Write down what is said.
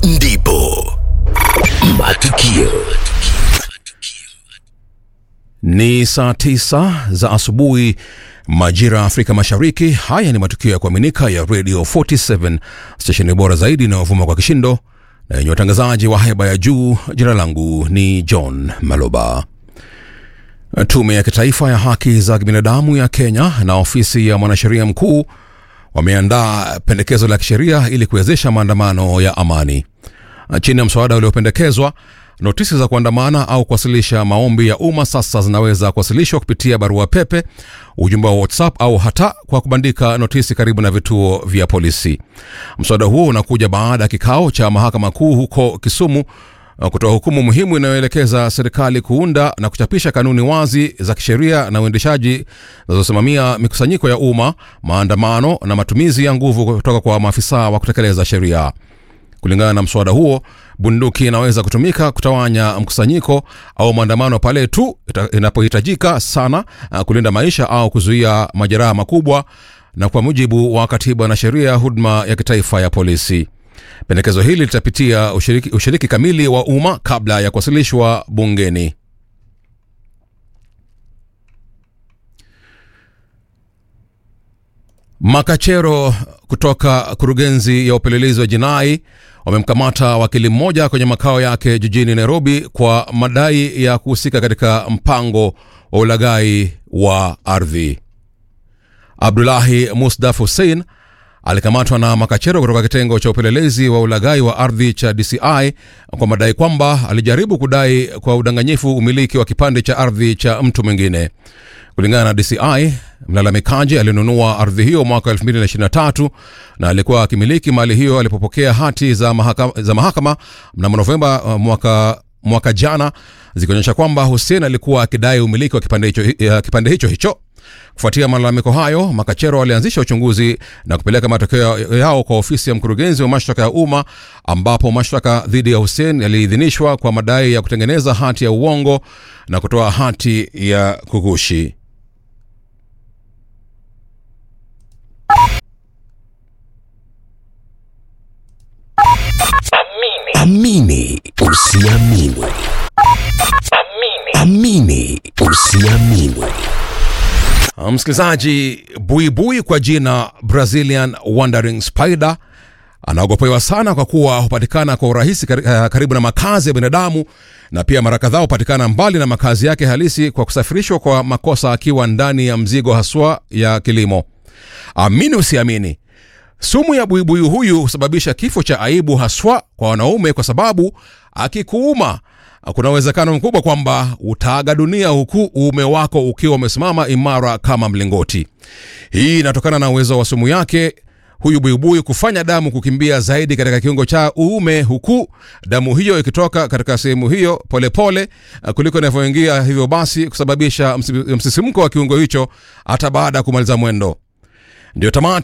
ndipo matukio Ni saa tisa za asubuhi majira ya Afrika Mashariki. Haya ni matukio ya kuaminika ya Radio 47 stesheni bora zaidi inayovuma kwa kishindo na yenye watangazaji wa haiba ya juu. Jina langu ni John Maloba. Tume ya Kitaifa ya Haki za Binadamu ya Kenya na ofisi ya mwanasheria mkuu wameandaa pendekezo la kisheria ili kuwezesha maandamano ya amani. Chini ya mswada uliopendekezwa, notisi za kuandamana au kuwasilisha maombi ya umma sasa zinaweza kuwasilishwa kupitia barua pepe, ujumbe wa WhatsApp au hata kwa kubandika notisi karibu na vituo vya polisi. Mswada huo unakuja baada ya kikao cha mahakama kuu huko Kisumu uh, kutoa hukumu muhimu inayoelekeza serikali kuunda na kuchapisha kanuni wazi za kisheria na uendeshaji zinazosimamia mikusanyiko ya umma, maandamano na matumizi ya nguvu kutoka kwa maafisa wa kutekeleza sheria. Kulingana na mswada huo, bunduki inaweza kutumika kutawanya mkusanyiko au maandamano pale tu ita- inapohitajika sana uh, kulinda maisha au kuzuia majeraha makubwa, na kwa mujibu wa katiba na sheria ya huduma ya kitaifa ya polisi. Pendekezo hili litapitia ushiriki, ushiriki kamili wa umma kabla ya kuwasilishwa bungeni. Makachero kutoka kurugenzi ya upelelezi wa jinai wamemkamata wakili mmoja kwenye makao yake jijini Nairobi kwa madai ya kuhusika katika mpango wa ulaghai wa ardhi. Abdulahi Musdaf Hussein alikamatwa na makachero kutoka kitengo cha upelelezi wa ulaghai wa ardhi cha DCI kwa madai kwamba alijaribu kudai kwa udanganyifu umiliki wa kipande cha ardhi cha mtu mwingine. Kulingana na DCI, mlalamikaji alinunua ardhi hiyo mwaka 2023 na alikuwa akimiliki mali hiyo alipopokea hati za mahakama, za mahakama mnamo Novemba uh, mwaka, mwaka jana zikionyesha kwamba Hussein alikuwa akidai umiliki wa kipande hicho, uh, kipande hicho hicho. Kufuatia malalamiko hayo, makachero walianzisha uchunguzi na kupeleka matokeo yao kwa ofisi ya mkurugenzi wa mashtaka ya umma, ambapo mashtaka dhidi ya Hussein yaliidhinishwa kwa madai ya kutengeneza hati ya uongo na kutoa hati ya kugushi. amini usiamini amini usiamini Msikilizaji, buibui kwa jina Brazilian Wandering Spider anaogopewa sana kwa kuwa hupatikana kwa urahisi kari- eh, karibu na makazi ya binadamu na pia mara kadhaa hupatikana mbali na makazi yake halisi kwa kusafirishwa kwa makosa akiwa ndani ya mzigo haswa ya kilimo. Amini usiamini, sumu ya buibui huyu husababisha kifo cha aibu haswa kwa wanaume, kwa sababu akikuuma kuna uwezekano mkubwa kwamba utaaga dunia huku uume wako ukiwa umesimama imara kama mlingoti. Hii inatokana na uwezo wa sumu yake huyu buibui kufanya damu kukimbia zaidi katika kiungo cha uume, huku damu hiyo ikitoka katika sehemu hiyo polepole pole, kuliko inavyoingia, hivyo basi kusababisha msi- msisimko wa kiungo hicho hata baada ya kumaliza mwendo. Ndio tamati